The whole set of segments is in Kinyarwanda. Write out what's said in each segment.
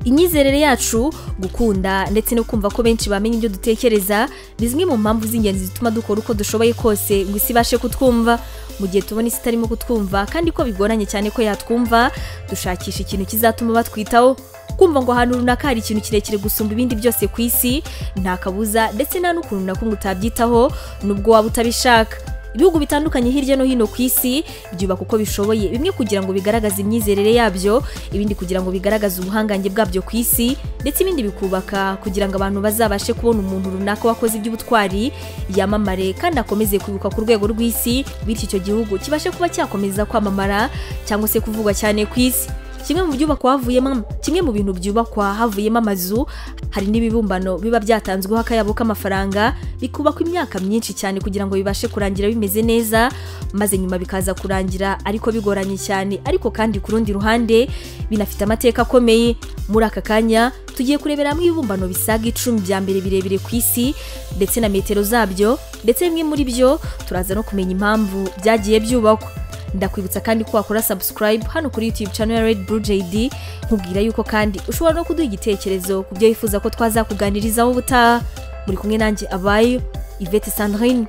imyizerere yacu gukunda ndetse no kumva ko benshi bamenya ibyo dutekereza ni zimwe mu mpamvu z'ingenzi zituma dukora uko dushoboye kose ngo isi ibashe kutwumva mu gihe tubona isi itarimo kutwumva kandi ko bigoranye cyane ko yatwumva dushakisha ikintu kizatuma batwitaho kumva ngo ahantu runaka hari ikintu kirekire gusumba ibindi byose ku isi nta kabuza ndetse nta n'ukuntu na kumwe utabyitaho nubwo waba utabishaka ibihugu bitandukanye hirya no hino ku isi byubaka uko bishoboye bimwe kugira ngo bigaragaze imyizerere yabyo ibindi kugira ngo bigaragaze ubuhangange bwabyo ku isi ndetse ibindi bikubaka kugira ngo abantu bazabashe kubona umuntu runaka wakoze iby'ubutwari yamamare kandi akomeze kwibuka ku rwego rw'isi bityo icyo gihugu kibashe kuba cyakomeza kwamamara cyangwa se kuvugwa cyane ku isi kimwe mu byubakwa havuyemo kimwe mu bintu byubakwa havuyemo amazu hari n'ibibumbano biba byatanzweho akayabo k'amafaranga bikubakwa imyaka myinshi cyane kugira ngo bibashe kurangira bimeze neza maze nyuma bikaza kurangira ariko bigoranye cyane ariko kandi ku rundi ruhande binafite amateka akomeye muri aka kanya tugiye kurebera hamwe ibibumbano bisaga icumi bya mbere birebire ku isi ndetse na metero zabyo ndetse bimwe muri byo turaza no kumenya impamvu byagiye byubakwa ndakwibutsa kandi ko wakora subscribe hano kuri youtube channel ya red blue jd nkubwira yuko kandi ushobora no kuduha igitekerezo ku byo wifuza ko twazakuganirizaho ubutaha muri kumwe nanjye abayo ivete sandrine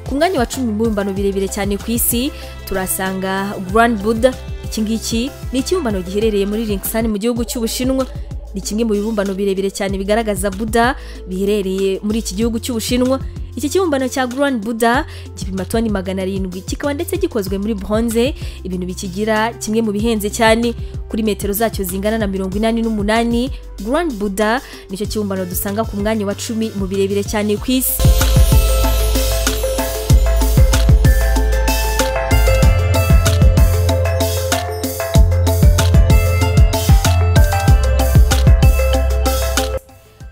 ku mwanya wa cumi mu bibumbano birebire cyane ku isi turasanga grand buddha iki ngiki ni ikibumbano giherereye muri Linxan mu gihugu cy'Ubushinwa ni kimwe mu bibumbano birebire cyane bigaragaza Buddha biherereye muri iki gihugu cy'Ubushinwa iki kibumbano cya Grand Buddha gipima toni magana arindwi kikaba ndetse gikozwe muri bronze ibintu bikigira kimwe mu bihenze cyane kuri metero zacyo zingana na mirongo inani n'umunani Grand Buddha nicyo kibumbano dusanga ku mwanya wa cumi mu birebire cyane ku isi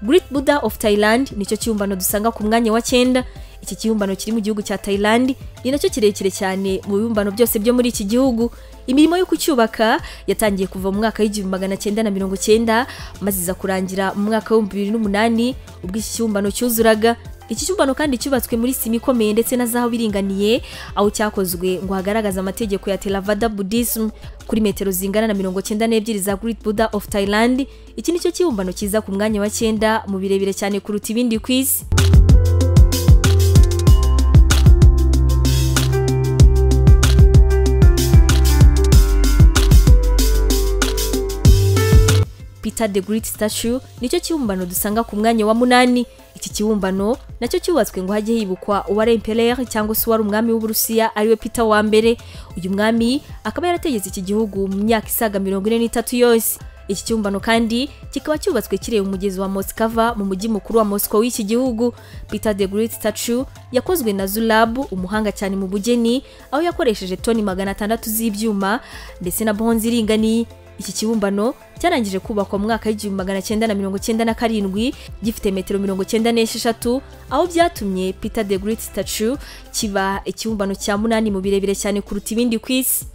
Great Buddha of Thailand nicyo kibumbano dusanga ku mwanya wa cyenda iki kibumbano kiri mu gihugu cya Thailand ni nacyo kirekire cyane mu bibumbano byose byo muri iki gihugu imirimo yo kucyubaka yatangiye kuva mu mwaka w'igihumbi magana cyenda na mirongo cyenda maze iza kurangira mu mwaka w'ibihumbi bibiri n'umunani ubwo iki kibumbano cyuzuraga iki cyumbano kandi cyubatswe muri sima ikomeye ndetse na zahabu iringaniye aho cyakozwe ngo hagaragaze amategeko ya Theravada Buddhism kuri metero zingana na mirongo cyenda n'ebyiri za Great Buddha of Thailand iki nicyo kibumbano cyiza ku mwanya wa cyenda mu birebire cyane kuruta ibindi ku isi Peter the Great Statue nicyo kibumbano dusanga ku mwanya wa munani iki kibumbano nacyo cyubatswe ngo hajye hibukwa uwari empereur cyangwa se uwari umwami w'uburusiya ariwe Peter wa mbere uyu mwami akaba yarategetse iki gihugu mu myaka isaga mirongo ine n'itatu yose iki kibumbano kandi kikaba cyubatswe kireba umugezi wa Moskva mu mujyi mukuru wa Moscow w'iki gihugu Peter the Great Statue yakozwe na Zulab umuhanga cyane mu bugeni aho yakoresheje toni magana atandatu z'ibyuma ndetse na bronze iringaniye iki kibumbano cyarangije kubakwa mu mwaka w'igihumbi magana cyenda na mirongo cyenda na karindwi gifite metero mirongo cyenda n'esheshatu aho byatumye Peter the Great Statue kiba ikibumbano cya munani mu birebire cyane kuruta ibindi ku isi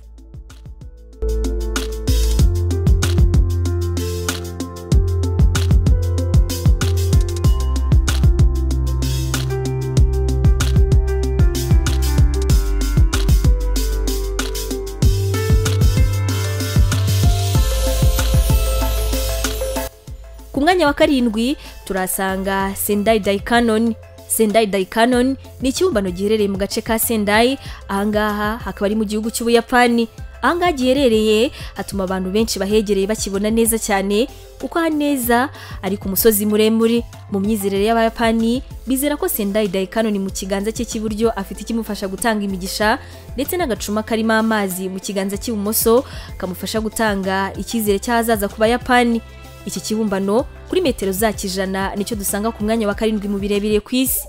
ku mwanya wa karindwi turasanga sendai daikanon sendai daikanon ni ikibumbano giherereye mu gace ka sendai ahangaha hakaba ari mu gihugu cy'ubuyapani ahangaha giherereye hatuma abantu benshi bahegereye bakibona neza cyane kuko aha neza ari ku musozi muremure mu myizerere y'abayapani bizera ko sendai daikanon mu kiganza cye cy'iburyo afite ikimufasha gutanga imigisha ndetse n'agacuma karimo amazi mu kiganza cy'ibumoso kamufasha gutanga icyizere cy'ahazaza ku bayapani iki kibumbano kuri metero zaki ijana nicyo dusanga ku mwanya wa karindwi mu birebire ku isi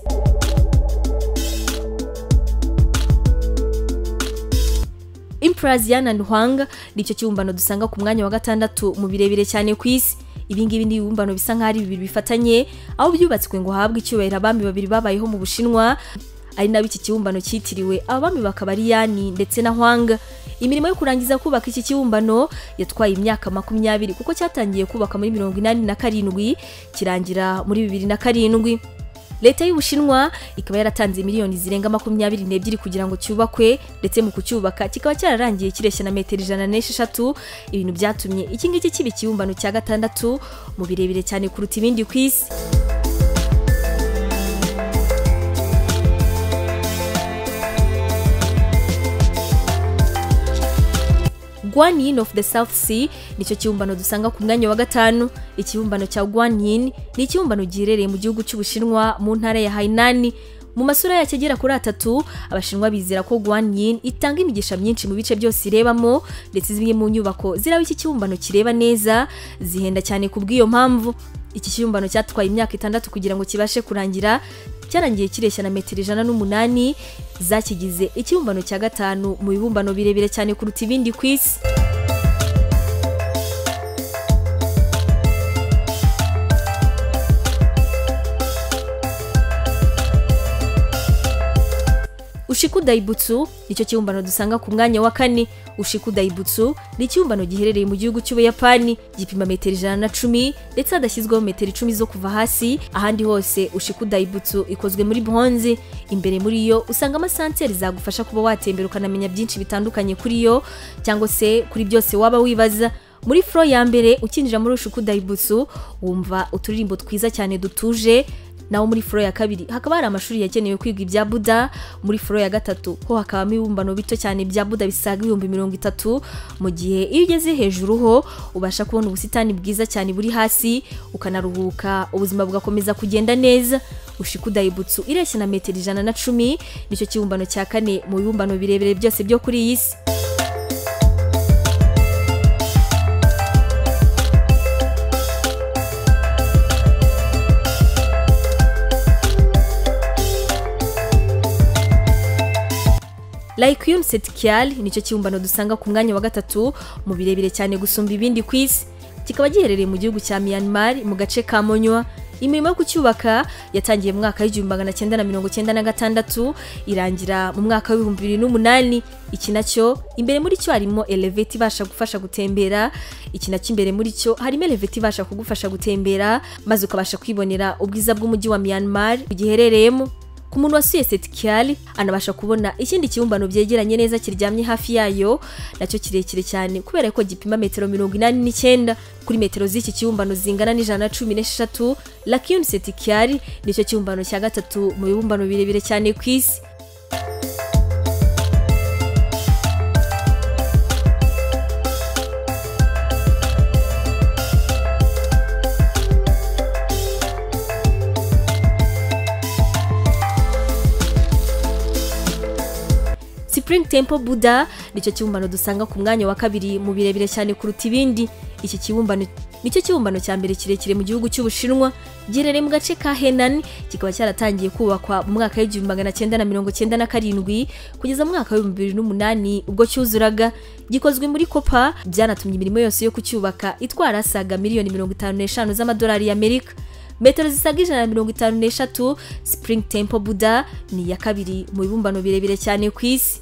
impuras yana nduhanga nicyo kibumbano dusanga ku mwanya wa gatandatu mu birebire cyane ku isi ibingibi ni ibibumbano bisa nk'aho ari bibiri bifatanye aho byubatswe ngo habwe icyubahiro abami babiri babayeho mu bushinwa ari nabo iki kibumbano cyitiriwe abami bakaba ari yani ndetse na hwanga imirimo yo kurangiza kubaka iki kibumbano yatwaye imyaka makumyabiri kuko cyatangiye kubaka muri mirongo inani na karindwi kirangira muri bibiri na karindwi leta y'ubushinwa ikaba yaratanze miliyoni zirenga makumyabiri n'ebyiri kugira ngo cyubakwe ndetse mu kucyubaka kikaba cyararangiye kireshya na metero ijana n'esheshatu ibintu byatumye iki ngiki kiba ikibumbano cya gatandatu mu birebire cyane kuruta ibindi ku isi Guanyin of the South Sea nicyo kibumbano dusanga ku mwanya wa gatanu ikibumbano cya Guanyin ni ikibumbano giherereye mu gihugu cy'ubushinwa mu ntara ya Hainan mu masura yacyo agera kuri atatu abashinwa bizera ko Guanyin itanga imigisha myinshi mu bice byose irebamo ndetse zimwe mu nyubako ziraba iki kibumbano kireba neza zihenda cyane ku bw'iyo mpamvu iki kibumbano cyatwaye imyaka itandatu kugira ngo kibashe kurangira cyarangiye kireshya na metero ijana n'umunani zakigize ikibumbano cya gatanu mu bibumbano birebire cyane kuruta ibindi ku isi ushiku dayibutsu nicyo kibumbano dusanga ku mwanya wa kane ushiku dayibutsu ni ikibumbano giherereye mu gihugu cy'ubuyapani gipima metero ijana na cumi ndetse hadashyizweho metero icumi zo kuva hasi ahandi hose ushiku dayibutsu ikozwe muri bronze imbere muri yo usangamo sanseri zagufasha kuba watembera ukanamenya byinshi bitandukanye kuri yo cyangwa se kuri byose waba wibaza muri furo ya mbere ukinjira muri ushiku dayibutsu wumva uturirimbo twiza cyane dutuje naho muri foro ya kabiri hakaba hari amashuri yagenewe kwiga ibya buda muri foro ya gatatu ho hakabamo ibibumbano bito cyane bya buda bisaga ibihumbi mirongo itatu mu gihe iyo ugeze hejuru ho ubasha kubona ubusitani bwiza cyane buri hasi ukanaruhuka ubuzima bugakomeza kugenda neza ushiku dayibutsu ireshya na metero ijana na cumi nicyo kibumbano cya kane mu bibumbano birebire byose byo kuri iyi si Laikyun Setkyal nicyo kibumbano dusanga ku mwanya wa gatatu mu birebire cyane gusumba ibindi ku isi kikaba giherereye mu gihugu cya Myanmar mu gace ka Monywa imirimo yo kucyubaka yatangiye mu mwaka w'igihumbi magana cyenda na mirongo cyenda na gatandatu irangira mu mwaka w'ibihumbi bibiri n'umunani iki nacyo imbere muri cyo harimo eleveti ibasha gufasha gutembera iki nacyo imbere muri cyo harimo eleveti ibasha kugufasha gutembera maze ukabasha kwibonera ubwiza bw'umujyi wa Myanmar giherereyemo ku muntu wasuye Setkial anabasha kubona ikindi kibumbano byegeranye neza kiryamye hafi yayo nacyo kirekire cyane kubera ko gipima metero mirongo inani n'icyenda kuri metero z'iki kibumbano zingana n'ijana na cumi n'esheshatu Lakyun Setkial nicyo kibumbano cya gatatu mu bibumbano birebire cyane ku isi Spring Temple Buddha nicyo kibumbano dusanga ku mwanya wa kabiri mu birebire cyane kuruta ibindi iki kibumbano nicyo kibumbano cya mbere kirekire mu gihugu cy'ubushinwa giherereye mu gace ka Henan kikaba cyaratangiye kubakwa mu mwaka w'igihumbi magana cyenda na mirongo cyenda na karindwi kugeza mu mwaka w'ibihumbi bibiri n'umunani ubwo cyuzuraga gikozwe muri kopa byanatumye imirimo yose yo kucyubaka itwara asaga miliyoni mirongo itanu n'eshanu z'amadolari y'Amerika metero zisaga ijana na mirongo itanu n'eshatu Spring Temple Buddha ni iya kabiri mu bibumbano birebire cyane ku isi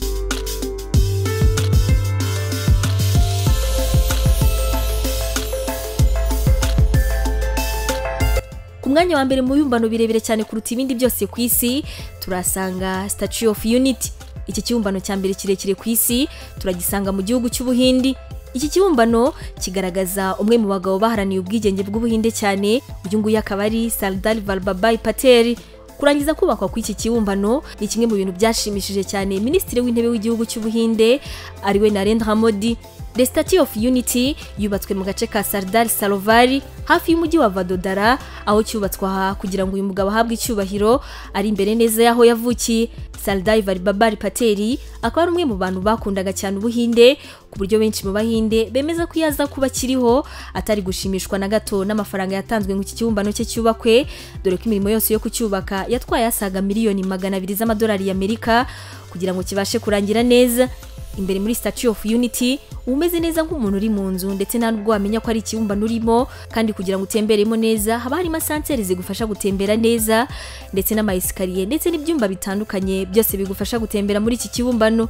mwanya wa mbere mu bibumbano birebire cyane kuruta ibindi byose ku isi turasanga statue of unity iki kibumbano cya mbere kirekire ku isi turagisanga mu gihugu cy'ubuhindi iki kibumbano kigaragaza umwe mu bagabo baharaniye ubwigenge bw'ubuhinde cyane uyu nguyu akaba ari sardar valbabai patel kurangiza kubakwa kw'iki kibumbano ni kimwe mu bintu byashimishije cyane minisitiri w'intebe w'igihugu cy'ubuhinde ariwe narendra modi The Statue of Unity yubatswe mu gace ka Sardar Sarovari hafi y'umujyi wa Vadodara aho cyubatswe aha kugira ngo uyu mugabo ahabwe icyubahiro ari imbere neza y'aho yavukiye Sardar Vallabhbhai Patel akaba ari umwe mu bantu bakundaga cyane ubuhinde ku buryo benshi mu bahinde bemeza ko yaza kuba akiriho atari gushimishwa na gato n'amafaranga yatanzwe ngo iki kibumbano cye cyubakwe dore ko imirimo yose yo kucyubaka yatwaye asaga miliyoni magana abiri z'amadolari y'Amerika kugira ngo kibashe kurangira neza imbere muri Statue of Unity uba umeze neza nk'umuntu uri mu nzu ndetse nta nubwo wamenya ko ari ikibumbano urimo kandi kugira ngo utemberemo neza haba harimo sanseri zigufasha gutembera neza ndetse n'amayesikariye ndetse n'ibyumba bitandukanye byose bigufasha gutembera muri iki kibumbano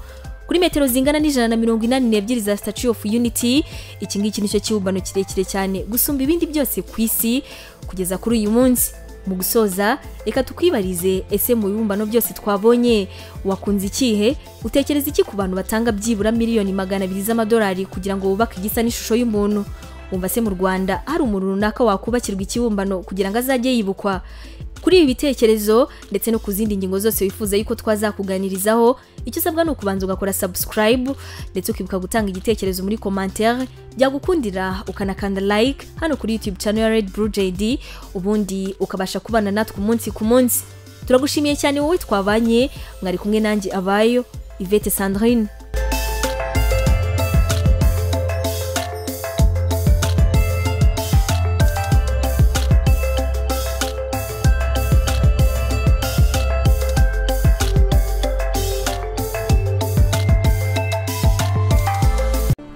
kuri metero zingana n'ijana na mirongo inani n'ebyiri za Statue of Unity iki ngiki nicyo kibumbano kirekire cyane gusumba ibindi byose ku isi kugeza kuri uyu munsi mu gusoza reka tukwibarize ese mu bibumbano byose twabonye wakunze ikihe utekereza iki ku bantu batanga byibura miliyoni magana abiri z'amadolari kugira ngo bubake igisa n'ishusho y'umuntu wumva se mu rwanda hari umuntu runaka wakubakirwa ikibumbano kugira ngo azajye yibukwa kuri ibi bitekerezo ndetse no ku zindi ngingo zose wifuza yuko twazakuganirizaho icyo usabwa ni ukubanza ugakora subscribe ndetse ukibuka gutanga igitekerezo muri commentaire byagukundira ukanakanda like hano kuri youtube channel ya red blue jd ubundi ukabasha kubana natwe umunsi ku munsi turagushimiye cyane wowe twabanye mwari kumwe nanjye abayo ivete sandrine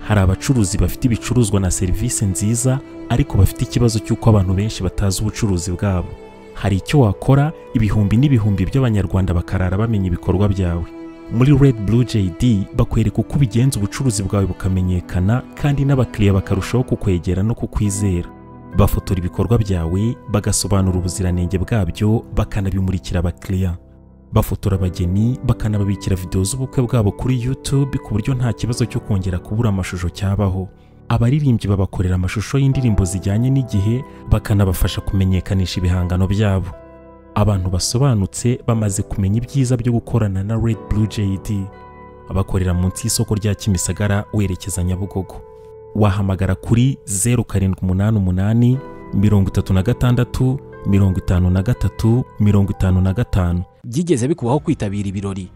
hari abacuruzi bafite ibicuruzwa na serivisi nziza ariko bafite ikibazo cy'uko abantu benshi batazi ubucuruzi bwabo hari icyo wakora ibihumbi n'ibihumbi by'abanyarwanda bakarara bamenya ibikorwa byawe muri red blue jd bakwereka uko ubigenza ubucuruzi bwawe bukamenyekana kandi n'abakiriya bakarushaho kukwegera no kukwizera bafotora ibikorwa byawe bagasobanura ubuziranenge bwabyo bakanabimurikira abakiriya bafotora abageni bakanababikira videwo z'ubukwe bwabo kuri YouTube ku buryo nta kibazo cyo kongera kubura amashusho cyabaho abaririmbyi babakorera amashusho y'indirimbo zijyanye n'igihe bakanabafasha kumenyekanisha ibihangano byabo abantu basobanutse bamaze kumenya ibyiza byo gukorana na Red Blue JD bakorera munsi y'isoko rya Kimisagara werekeza Nyabugogo wahamagara kuri 0788 36 mirongo itanu na gatatu mirongo itanu na gatanu byigeze bikubaho kwitabira ibirori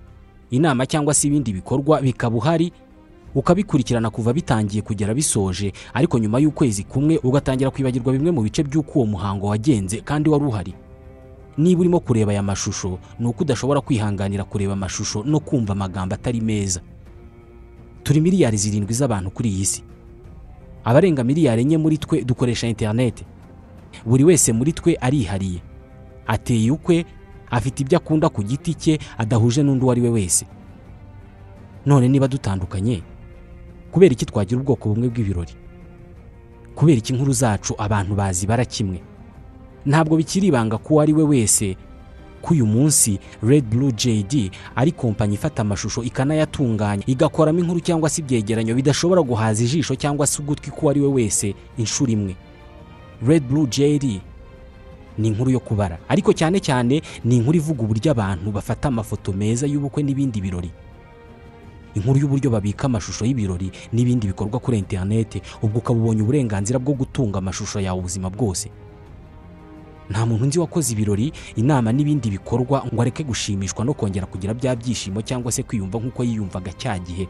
inama cyangwa se ibindi bikorwa bikaba uhari ukabikurikirana kuva bitangiye kugera bisoje ariko nyuma y'ukwezi kumwe ugatangira kwibagirwa bimwe mu bice by'uko uwo muhango wagenze kandi wari uhari niba urimo kureba aya mashusho ni uko udashobora kwihanganira kureba amashusho no kumva amagambo atari meza turi miliyari zirindwi z'abantu kuri iyi si abarenga miliyari enye muri twe dukoresha interineti buri wese muri twe arihariye ateye ukwe afite ibyo akunda ku giti cye adahuje n'undi uwo ari we wese none niba dutandukanye kubera iki twagira ubwoko bumwe bw'ibirori kubera iki inkuru zacu abantu bazibara kimwe ntabwo bikiri ibanga ko uwo ari we wese ko uyu munsi Red Blue JD ari kompanyi ifata amashusho ikanayatunganya igakoramo inkuru cyangwa se ibyegeranyo bidashobora guhaza ijisho cyangwa se ugutwi k'uwo ari we wese inshuro imwe Red Blue JD ni inkuru yo kubara ariko cyane cyane ni inkuru ivuga uburyo abantu bafata amafoto meza y'ubukwe n'ibindi birori inkuru y'uburyo babika amashusho y'ibirori n'ibindi bikorwa kuri interineti ubwo ukaba ubonye uburenganzira bwo gutunga amashusho yawe ubuzima bwose nta muntu nzi wakoze ibirori inama n'ibindi bikorwa ngo areke gushimishwa no kongera kugira bya byishimo cyangwa se kwiyumva nk'uko yiyumvaga cya gihe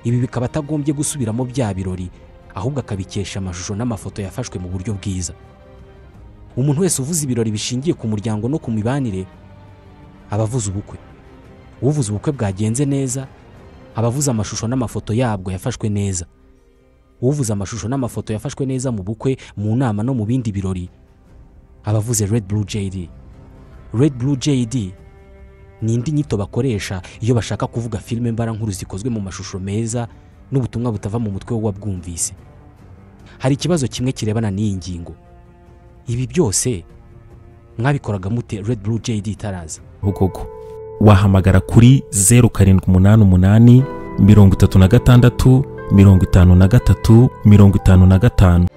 ibi bikaba atagombye gusubiramo bya birori ahubwo akabikesha amashusho n'amafoto yafashwe mu buryo bwiza umuntu wese uvuze ibirori bishingiye ku muryango no ku mibanire aba avuze ubukwe uvuze ubukwe bwagenze neza aba avuze amashusho n'amafoto yabwo yafashwe neza uvuze amashusho n'amafoto yafashwe neza mu bukwe mu nama no mu bindi birori aba avuze red blue jd red blue jd ni indi nyito bakoresha iyo bashaka kuvuga filime mbarankuru zikozwe mu mashusho meza n'ubutumwa butava mu mutwe w'uwabwumvise hari ikibazo kimwe kirebana n'iyi ngingo ibi byose mwabikoraga mute red blue jd itaraza bugogo wahamagara kuri 0788 mirongo itatu na gatandatu mirongo itanu na gatatu mirongo itanu na gatanu